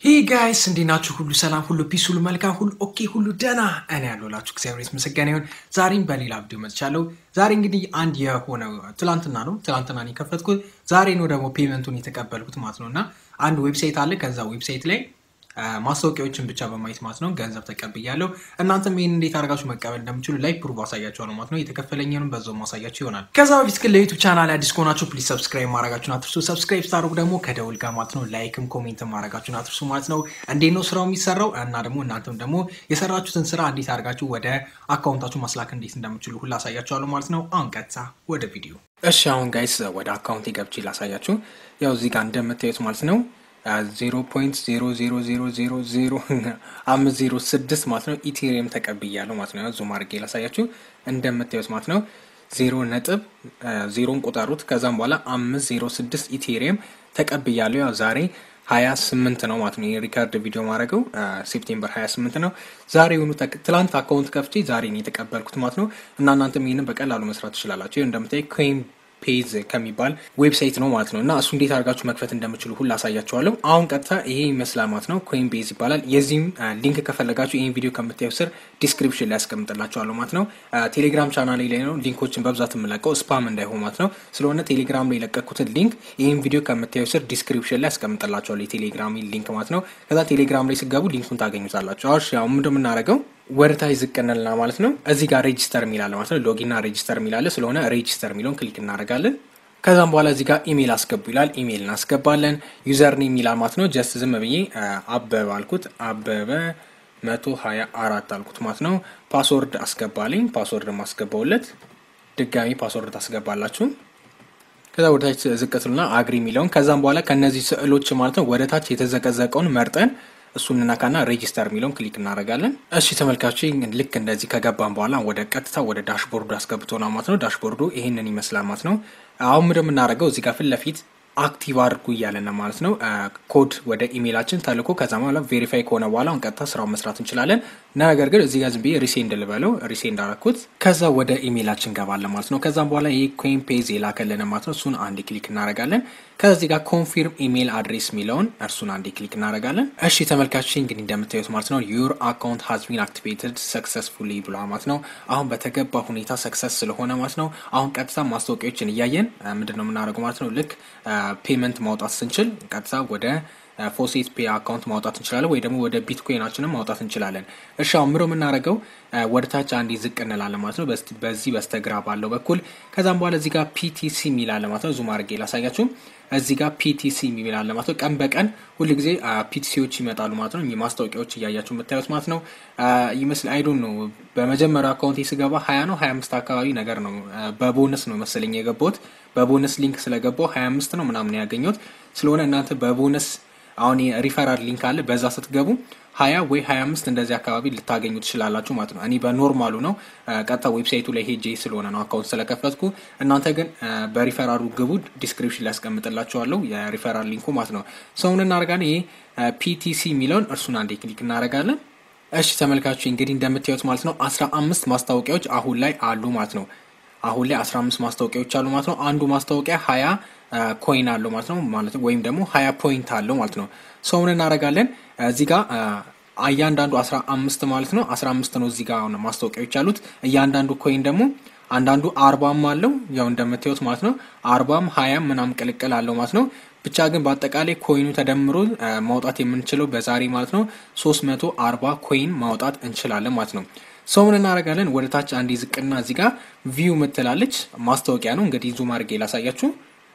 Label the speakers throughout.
Speaker 1: ሂ ጋይስ እንዴት ናችሁ? ሁሉ ሰላም፣ ሁሉ ፒስ፣ ሁሉ መልካም፣ ሁሉ ኦኬ፣ ሁሉ ደና እኔ ያለሁላችሁ እግዚአብሔር የተመሰገነ ይሁን። ዛሬም በሌላ ቪዲዮ መጥቻለሁ። ዛሬ እንግዲህ አንድ የሆነ ትላንትና ነው ትላንትና ነው የከፈትኩት። ዛሬ ነው ደግሞ ፔመንቱን የተቀበልኩት ማለት ነው እና አንድ ዌብሳይት አለ። ከዛ ዌብሳይት ላይ ማስታወቂያዎችን ብቻ በማየት ማለት ነው ገንዘብ ተቀብያለሁ። እናንተም ይህን እንዴት አድርጋችሁ መቀበል እንደምችሉ ላይ ፕሩቭ አሳያችኋለሁ ማለት ነው። የተከፈለኝንም በዛው ማሳያችሁ ይሆናል። ከዛ በፊት ግን ለዩቱብ ቻናል አዲስ ከሆናችሁ ፕሊዝ ሰብስክራይብ ማድረጋችሁን አትርሱ። ሰብስክራይብ ስታደርጉ ደግሞ ከደውል ጋር ማለት ነው ላይክም ኮሜንትም ማድረጋችሁን አትርሱ ማለት ነው። እንዴት ነው ስራው የሚሰራው እና ደግሞ እናንተም ደግሞ የሰራችሁትን ስራ እንዴት አድርጋችሁ ወደ አካውንታችሁ ማስላክ እንዴት እንደምችሉ ሁሉ አሳያችኋለሁ ማለት ነው። አሁን ቀጥታ ወደ ቪዲዮ። እሺ አሁን ጋይስ ወደ አካውንት ገብቼ ላሳያችሁ። ያው እዚህ ጋር እንደምታዩት ማለት ነው ዜሮ ፖይንት ዜሮ ዜሮ ዜሮ ዜሮ ዜሮ አምስት ዜሮ ስድስት ማለት ነው ኢቴሪየም ተቀብያለሁ ማለት ነው። ዙም አድርጌ ላሳያችሁ እንደምታዩት ማለት ነው ዜሮ ነጥብ ዜሮን ቁጠሩት። ከዛም በኋላ አምስት ዜሮ ስድስት ኢቴሪየም ተቀብያለሁ። ያው ዛሬ ሀያ ስምንት ነው ማለት ነው። የሪካርድ ቪዲዮ ማድረገው ሴፕቴምበር ሀያ ስምንት ነው። ዛሬ ሆኑ ትላንት አካውንት ከፍቼ ዛሬ ነው የተቀበልኩት ማለት ነው። እና እናንተም ይህንን በቀላሉ መስራት ትችላላችሁ። ይኸው እንደምታይ ኮይን ፔዝ ከሚባል ዌብሳይት ነው ማለት ነው። እና እሱ እንዴት አድርጋችሁ መክፈት እንደምችሉ ሁሉ አሳያችኋለሁ። አሁን ቀጥታ ይሄ ይመስላል ማለት ነው። ኮይን ቤዝ ይባላል። የዚህም ሊንክ ከፈለጋችሁ ይህን ቪዲዮ ከምታዩ ስር ዲስክሪፕሽን ላይ ያስቀምጥላችኋለሁ ማለት ነው። ቴሌግራም ቻናል ላይ ነው ሊንኮችን በብዛት የምለቀው ስፓም እንዳይሆን ማለት ነው። ስለሆነ ቴሌግራም ላይ የለቀኩትን ሊንክ ይህን ቪዲዮ ከምታዩ ስር ዲስክሪፕሽን ላይ ያስቀምጥላችኋለሁ የቴሌግራም ሊንክ ማለት ነው። ከዛ ቴሌግራም ላይ ስገቡ ሊንኩን ታገኙታላችሁ። አሁን ያው ምንድን የምናደርገው ወደታች ዝቅ እንልና ማለት ነው። እዚህ ጋር ሬጂስተር የሚላለ ማለት ነው። ሎጊንና ሬጂስተር የሚላለ ስለሆነ ሬጂስተር የሚለውን ክሊክ እናደርጋለን። ከዛም በኋላ እዚህ ጋር ኢሜል አስገቡ ይላል። ኢሜል እናስገባለን። ዩዘር ኔም ይላል ማለት ነው። ጀስት ዝም ብዬ አበበ አልኩት። አበበ መቶ ሀያ አራት አልኩት ማለት ነው። ፓስወርድ አስገባልኝ። ፓስወርድ ማስገባውለት ድጋሚ ፓስወርድ ታስገባላችሁ። ከዛ ወደታች ዝቅትልና አግሪ የሚለውን ከዛም በኋላ ከነዚህ ስዕሎች ማለት ነው ወደታች የተዘቀዘቀውን መርጠን እሱን እናካና ሬጂስተር የሚለውን ክሊክ እናደርጋለን። እሺ ተመልካቾች ልክ እንደዚህ ከገባን በኋላ ወደ ቀጥታ ወደ ዳሽቦርዱ አስገብቶና ማለት ነው። ዳሽቦርዱ ይህንን ይመስላል ማለት ነው። አሁን ምንድን የምናደርገው እዚህ ጋር ፊት ለፊት አክቲቭ አድርጉ እያለን ማለት ነው። ኮድ ወደ ኢሜይላችን ተልኮ ከዛ በኋላ ቬሪፋይ ከሆነ በኋላ አሁን ቀጥታ ስራውን መስራት እንችላለን። ነገር ግን እዚህ ጋር ዝም ብዬ ሪሴንድ ልበለው ሪሴንድ አደረኩት። ከዛ ወደ ኢሜይላችን እንገባለን ማለት ነው። ከዛም በኋላ ይህ ኮይን ፔዝ የላከልን ማለት ነው። እሱን አንድ ክሊክ እናደርጋለን። ከዚህ ጋር ኮንፊርም ኢሜይል አድሬስ የሚለውን እርሱን አንድ ክሊክ እናደርጋለን። እሺ ተመልካቾች እንግዲህ እንደምታዩት ማለት ነው ዩር አካውንት ሀዝ ቢን አክቲቬትድ ሰክሰስፉሊ ብሏል ማለት ነው። አሁን በተገባ ሁኔታ ሰክሰስ ስለሆነ ማለት ነው። አሁን ቀጥታ ማስታወቂያዎችን እያየን ምንድን ነው የምናደርገው ማለት ነው ልክ ፔመንት ማውጣት ስንችል ቀጥታ ወደ ፎሴት ፔ አካውንት ማውጣት እንችላለን፣ ወይ ደግሞ ወደ ቢትኮይናችንም ማውጣት እንችላለን። እሺ አሁን ምሮ የምናደርገው ወደ ታች አንዴ ዝቅ እንላለን ማለት ነው፣ በዚህ በስተግራ ባለው በኩል ከዛም በኋላ እዚህ ጋር ፒቲሲ የሚላለ ማለት ነው። ዙም አድርጌ ላሳያችሁ። እዚህ ጋር ፒቲሲ የሚላለ ማለት ነው። ቀን በቀን ሁል ጊዜ ፒቲሲዎች ይመጣሉ ማለት ነው። ማስታወቂያዎች እያያችሁ የምታዩት ማለት ነው ይመስል አይዶን ነው። በመጀመሪያው አካውንት ስገባ ሀያ ነው ሀያ አምስት አካባቢ ነገር ነው። በቦነስ ነው መሰለኝ የገባሁት። በቦነስ ሊንክ ስለገባው ሀያ አምስት ነው ምናምን ያገኘሁት ስለሆነ እናንተ በቦነስ አሁን ሪፈራል ሊንክ አለ። በዛ ስትገቡ ሀያ ወይ ሀያ አምስት እንደዚህ አካባቢ ልታገኙ ትችላላችሁ ማለት ነው። እኔ በኖርማሉ ነው ቀጥታ ዌብሳይቱ ላይ ሄጄ ስለሆነ ነው አካውንት ስለከፈትኩ። እናንተ ግን በሪፈራሉ ግቡ፣ ዲስክሪፕሽን ላይ ያስቀምጥላችኋለሁ የሪፈራል ሊንኩ ማለት ነው። ሰውን እናደርጋለን። ይሄ ፒቲሲ የሚለውን እርሱን አንዴ ክሊክ እናደርጋለን። እሺ ተመልካቾች እንግዲህ እንደምታዩት ማለት ነው አስራ አምስት ማስታወቂያዎች አሁን ላይ አሉ ማለት ነው። አሁን ላይ አስራ አምስት ማስታወቂያዎች አሉ ማለት ነው። አንዱ ማስታወቂያ ሀያ ኮይን አለው ማለት ነው ማለት ወይም ደግሞ ሀያ ፖይንት አለው ማለት ነው። ሰውን እናደርጋለን እዚህ ጋር እያንዳንዱ አስራ አምስት ማለት ነው አስራ አምስት ነው እዚህ ጋር ማስታወቂያዎች አሉት። እያንዳንዱ ኮይን ደግሞ አንዳንዱ አርባም አለው ያው እንደምታዩት ማለት ነው አርባም ሀያም ምናምን ቅልቅል አለው ማለት ነው። ብቻ ግን በአጠቃላይ ኮይኑ ተደምሮ ማውጣት የምንችለው በዛሬ ማለት ነው ሶስት መቶ አርባ ኮይን ማውጣት እንችላለን ማለት ነው። ሰውን እናደርጋለን ወደ ታች አንዴ ዝቅና እዚህ ጋር ቪው ምትላለች ማስታወቂያ ነው እንግዲህ ዙም አድርጌ ላሳያችሁ።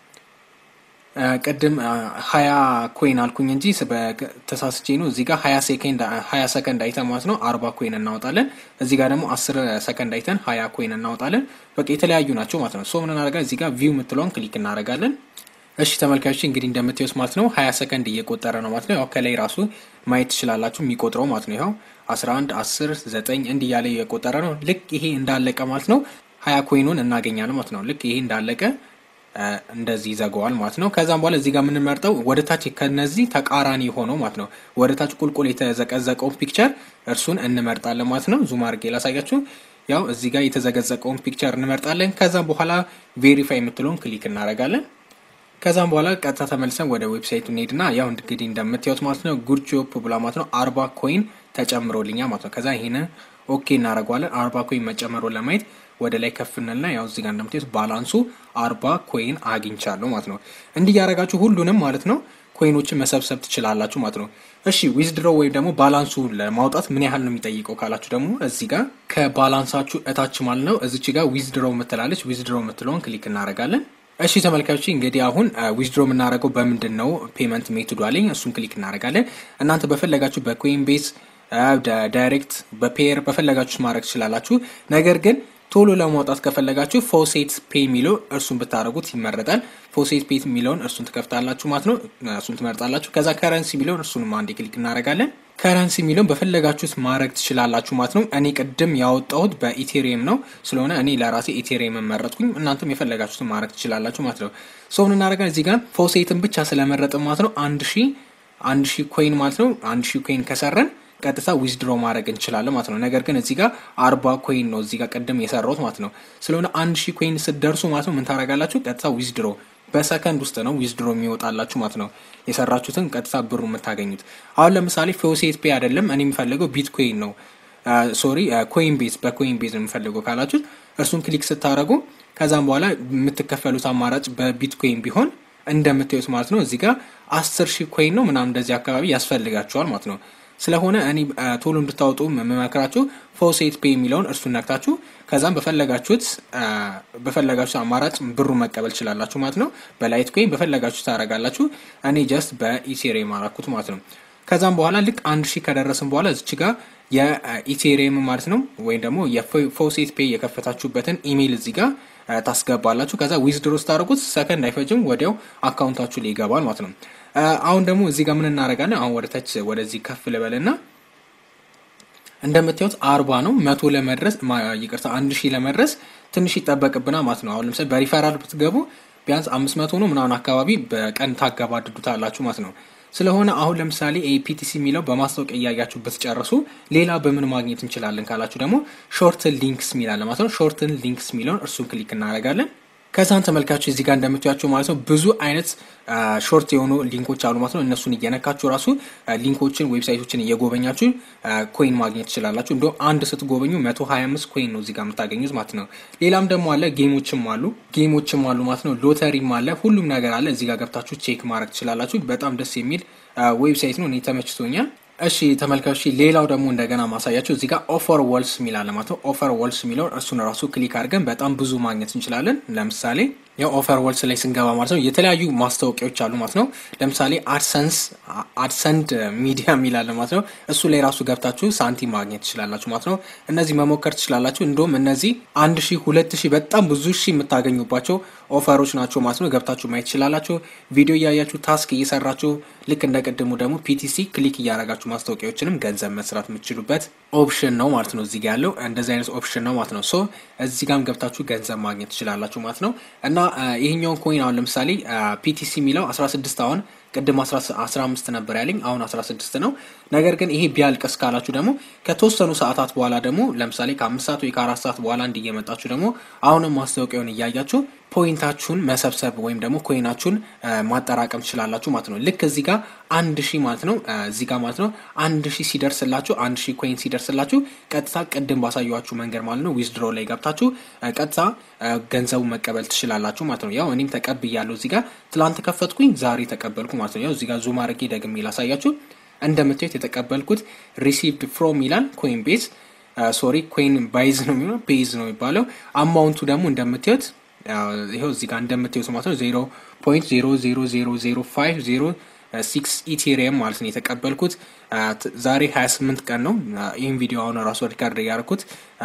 Speaker 1: ቅድም ሀያ ኮይን አልኩኝ እንጂ ተሳስቼ ነው። እዚህ ጋር ሀያ ሰከንድ አይተን ማለት ነው አርባ ኮይን እናወጣለን። እዚህ ጋር ደግሞ አስር ሰከንድ አይተን ሀያ ኮይን እናወጣለን። በቃ የተለያዩ ናቸው ማለት ነው። ሶ ምን እናደርጋለን እዚህ ጋር ቪው የምትለውን ክሊክ እናደርጋለን። እሺ ተመልካቾች እንግዲህ እንደምታዩት ማለት ነው ሀያ ሰከንድ እየቆጠረ ነው ማለት ነው። ያው ከላይ ራሱ ማየት ትችላላችሁ የሚቆጥረው ማለት ነው። ይኸው አስራ አንድ አስር ዘጠኝ እንዲህ እያለ እየቆጠረ ነው። ልክ ይሄ እንዳለቀ ማለት ነው ሀያ ኮይኑን እናገኛለን ማለት ነው። ልክ ይሄ እንዳለቀ እንደዚህ ይዘገዋል ማለት ነው። ከዛም በኋላ እዚህ ጋር የምንመርጠው ወደ ታች ከነዚህ ተቃራኒ ሆነው ማለት ነው ወደ ታች ቁልቁል የተዘቀዘቀውን ፒክቸር እርሱን እንመርጣለን ማለት ነው። ዙም አድርጌ ላሳያችሁ። ያው እዚህ ጋር የተዘቀዘቀውን ፒክቸር እንመርጣለን። ከዛም በኋላ ቬሪፋይ የምትለውን ክሊክ እናደርጋለን። ከዛም በኋላ ቀጥታ ተመልሰን ወደ ዌብሳይቱ እንሄድና ያው እንግዲህ እንደምታዩት ማለት ነው ጉድ ጆብ ብላ ማለት ነው አርባ ኮይን ተጨምሮልኛል ማለት ነው። ከዛ ይሄን ኦኬ እናደርገዋለን። አርባ ኮይን መጨመሩን ለማየት ወደ ላይ ከፍንልና ያው እዚህ ጋር እንደምታዩት ባላንሱ አርባ ኮይን አግኝቻለሁ ማለት ነው። እንዲህ ያደረጋችሁ ሁሉንም ማለት ነው ኮይኖችን መሰብሰብ ትችላላችሁ ማለት ነው። እሺ ዊዝድሮ ወይም ደግሞ ባላንሱ ለማውጣት ምን ያህል ነው የሚጠይቀው ካላችሁ ደግሞ እዚህ ጋር ከባላንሳችሁ እታች ማለት ነው እዚች ጋር ዊዝድሮ የምትላለች ዊዝድሮ የምትለውን ክሊክ እናደርጋለን። እሺ ተመልካቾች እንግዲህ አሁን ዊዝድሮ የምናደርገው በምንድን ነው ፔመንት ሜቶዱ አለኝ። እሱን ክሊክ እናደርጋለን። እናንተ በፈለጋችሁ በኮይን ቤዝ ዳይሬክት፣ በፔየር በፈለጋችሁ ማድረግ ትችላላችሁ። ነገር ግን ቶሎ ለማውጣት ከፈለጋችሁ ፎሴት ፔ የሚለው እርሱን ብታደረጉት ይመረጣል። ፎሴት ፔ የሚለውን እርሱን ትከፍታላችሁ ማለት ነው። እሱን ትመርጣላችሁ። ከዛ ከረንሲ የሚለውን እርሱንም አንዴ ክሊክ እናደርጋለን። ከረንሲ የሚለውን በፈለጋችሁት ማድረግ ትችላላችሁ ማለት ነው። እኔ ቅድም ያወጣሁት በኢቴሪየም ነው ስለሆነ እኔ ለራሴ ኢቴሪየም መረጥኩኝ። እናንተም የፈለጋችሁትን ማድረግ ትችላላችሁ ማለት ነው። ሰውን እናደርጋለን። እዚህ ጋር ፎሴትን ብቻ ስለመረጥን ማለት ነው አንድ ሺ አንድ ሺ ኮይን ማለት ነው አንድ ሺ ኮይን ከሰረን ቀጥታ ዊዝድሮ ማድረግ እንችላለን ማለት ነው። ነገር ግን እዚህ ጋር አርባ ኮይን ነው እዚህ ጋር ቅድም የሰራሁት ማለት ነው። ስለሆነ አንድ ሺህ ኮይን ስትደርሱ ማለት ነው ምን ታደርጋላችሁ? ቀጥታ ዊዝድሮ በሰከንድ ውስጥ ነው ዊዝድሮ የሚወጣላችሁ ማለት ነው። የሰራችሁትን ቀጥታ ብሩ የምታገኙት። አሁን ለምሳሌ ፎሴት ፔ አይደለም እኔ የምፈልገው ቢትኮይን ነው ሶሪ ኮይን ቤዝ በኮይን ቤዝ ነው የምፈልገው ካላችሁ እርሱን ክሊክ ስታደረጉ ከዛም በኋላ የምትከፈሉት አማራጭ በቢትኮይን ቢሆን እንደምታዩት ማለት ነው እዚህ ጋር አስር ሺህ ኮይን ነው ምናምን እንደዚህ አካባቢ ያስፈልጋችኋል ማለት ነው። ስለሆነ እኔ ቶሎ እንድታወጡ የምመክራችሁ ፎሴት ፔ የሚለውን እርሱን ነክታችሁ ከዛም በፈለጋችሁት በፈለጋችሁት አማራጭ ብሩ መቀበል ትችላላችሁ ማለት ነው። በላይት ኮይን በፈለጋችሁ ታደርጋላችሁ። እኔ ጀስት በኢቴሪየም አራኩት ማለት ነው። ከዛም በኋላ ልክ አንድ ሺህ ከደረስን በኋላ እዚች ጋር የኢቴሪየም ማለት ነው ወይም ደግሞ የፎሴት ፔ የከፈታችሁበትን ኢሜይል እዚህ ጋር ታስገባላችሁ። ከዛ ዊዝድሮ ስታደርጉት ሰከንድ አይፈጅም፣ ወዲያው አካውንታችሁ ላይ ይገባል ማለት ነው። አሁን ደግሞ እዚህ ጋር ምን እናደርጋለን? አሁን ወደ ታች ወደዚህ ከፍ ልበልና እንደምታዩት አርባ ነው መቶ ለመድረስ ይቅርታ አንድ ሺህ ለመድረስ ትንሽ ይጠበቅብና ማለት ነው። አሁን ለምሳሌ በሪፈራል ብትገቡ ቢያንስ አምስት መቶ ነው ምናምን አካባቢ በቀን ታገባድዱታላችሁ ማለት ነው። ስለሆነ አሁን ለምሳሌ ኤፒቲሲ የሚለው በማስታወቂያ እያያችሁ ብትጨርሱ ሌላ በምን ማግኘት እንችላለን ካላችሁ ደግሞ ሾርትን ሊንክስ የሚላለ ማለት ነው። ሾርትን ሊንክስ የሚለውን እርሱን ክሊክ እናደርጋለን። ከዛን ተመልካቾች እዚህ ጋር እንደምታያቸው ማለት ነው ብዙ አይነት ሾርት የሆኑ ሊንኮች አሉ ማለት ነው። እነሱን እየነካችሁ ራሱ ሊንኮችን ዌብሳይቶችን እየጎበኛችሁ ኮይን ማግኘት ትችላላችሁ። እንዲሁም አንድ ስትጎበኙ መቶ ሀያ አምስት ኮይን ነው እዚህ ጋር የምታገኙት ማለት ነው። ሌላም ደግሞ አለ ጌሞችም አሉ ጌሞችም አሉ ማለት ነው። ሎተሪም አለ ሁሉም ነገር አለ። እዚህ ጋር ገብታችሁ ቼክ ማድረግ ትችላላችሁ። በጣም ደስ የሚል ዌብሳይት ነው። እኔ ተመችቶኛል። እሺ ተመልካቾች ሌላው ደግሞ እንደገና ማሳያቸው እዚህ ጋር ኦፈር ወልስ የሚል አለ ማለት ነው። ኦፈር ወልስ የሚለውን እሱን ራሱ ክሊክ አድርገን በጣም ብዙ ማግኘት እንችላለን። ለምሳሌ ያው ኦፈር ወልስ ላይ ስንገባ ማለት ነው የተለያዩ ማስታወቂያዎች አሉ ማለት ነው። ለምሳሌ አድሰንስ አድሰንድ ሚዲያ የሚል አለ ማለት ነው። እሱ ላይ ራሱ ገብታችሁ ሳንቲም ማግኘት ትችላላችሁ ማለት ነው። እነዚህ መሞከር ትችላላችሁ። እንዲሁም እነዚህ አንድ ሺህ ሁለት ሺህ በጣም ብዙ ሺህ የምታገኙባቸው ኦፈሮች ናቸው ማለት ነው። ገብታችሁ ማየት ትችላላችሁ። ቪዲዮ እያያችሁ ታስክ እየሰራችሁ ልክ እንደ ቅድሙ ደግሞ ፒቲሲ ክሊክ እያደረጋችሁ ማስታወቂያዎችንም ገንዘብ መስራት የምትችሉበት ኦፕሽን ነው ማለት ነው። እዚህ ጋ ያለው እንደዚህ አይነት ኦፕሽን ነው ማለት ነው። ሶ እዚህ ጋም ገብታችሁ ገንዘብ ማግኘት ትችላላችሁ ማለት ነው። እና ይሄኛውን ኮይን አሁን ለምሳሌ ፒቲሲ የሚለው 16 አሁን ቅድም 15 ነበር ያለኝ አሁን 16 ነው። ነገር ግን ይሄ ቢያልቅስ ካላችሁ ደግሞ ከተወሰኑ ሰዓታት በኋላ ደግሞ ለምሳሌ ከአምስት ሰዓት ወይ ከአራት ሰዓት በኋላ እንዲየመጣችሁ ደግሞ አሁንም ማስታወቂያውን እያያችሁ ፖይንታችሁን መሰብሰብ ወይም ደግሞ ኮይናችሁን ማጠራቀም ትችላላችሁ ማለት ነው። ልክ እዚህ ጋር አንድ ሺህ ማለት ነው እዚህ ጋር ማለት ነው አንድ ሺህ ሲደርስላችሁ አንድ ሺህ ኮይን ሲደርስላችሁ ቀጥታ ቅድም ባሳየኋችሁ መንገድ ማለት ነው ዊዝድሮ ላይ ገብታችሁ ቀጥታ ገንዘቡ መቀበል ትችላላችሁ ማለት ነው። ያው እኔም ተቀብያለሁ እዚህ ጋር ትላንት ከፈትኩኝ ዛሬ ተቀበልኩ ማለት ነው። ያው እዚህ ጋር ዙም አድርጌ ደግሜ ላሳያችሁ። እንደምታዩት የተቀበልኩት ሪሲቭድ ፍሮም ይላል ኮይን ቤዝ ሶሪ ኮይን ባይዝ ነው የሚሆነው ቤዝ ነው የሚባለው። አማውንቱ ደግሞ እንደምታዩት ይኸው እዚህ ጋር እንደምታዩት ማለት ነው ዜሮ ፖይንት ዜሮ ዜሮ ዜሮ ዜሮ ፋይቭ ዜሮ ሲክስ ኢቴሪየም ማለት ነው የተቀበልኩት። ዛሬ ሀያ ስምንት ቀን ነው። ይህም ቪዲዮ አሁን ራሱ ሪካርድ ያደረኩት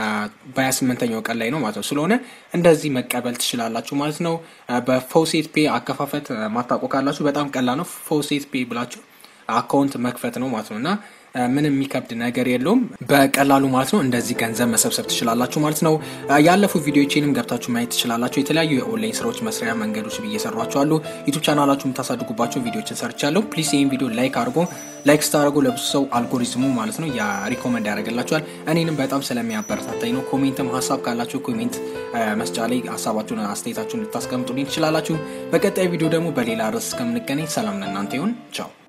Speaker 1: በሀያ ስምንተኛው ቀን ላይ ነው ማለት ነው። ስለሆነ እንደዚህ መቀበል ትችላላችሁ ማለት ነው። በፎሴት ፔ አከፋፈት ማታውቁ ካላችሁ በጣም ቀላል ነው። ፎሴት ፔ ብላችሁ አካውንት መክፈት ነው ማለት ነው እና ምንም የሚከብድ ነገር የለውም። በቀላሉ ማለት ነው እንደዚህ ገንዘብ መሰብሰብ ትችላላችሁ ማለት ነው። ያለፉ ቪዲዮችንም ገብታችሁ ማየት ትችላላችሁ። የተለያዩ የኦንላይን ስራዎች መስሪያ መንገዶች ብዬ እየሰሯቸው አሉ። ዩቱብ ቻናላችሁ የምታሳድጉባቸው ቪዲዮችን ሰርቻለሁ። ፕሊስ ይህን ቪዲዮ ላይክ አድርጎ ላይክ ስታደርጉ ለብዙ ሰው አልጎሪዝሙ ማለት ነው ሪኮመንድ ያደርግላችኋል። እኔንም በጣም ስለሚያበረታታኝ ነው። ኮሜንትም ሀሳብ ካላችሁ ኮሜንት መስጫ ላይ ሀሳባችሁን አስተያየታችሁን ልታስቀምጡልኝ ትችላላችሁ። በቀጣይ ቪዲዮ ደግሞ በሌላ ርዕስ እስከምንገናኝ ሰላም ለእናንተ ይሁን። ቻው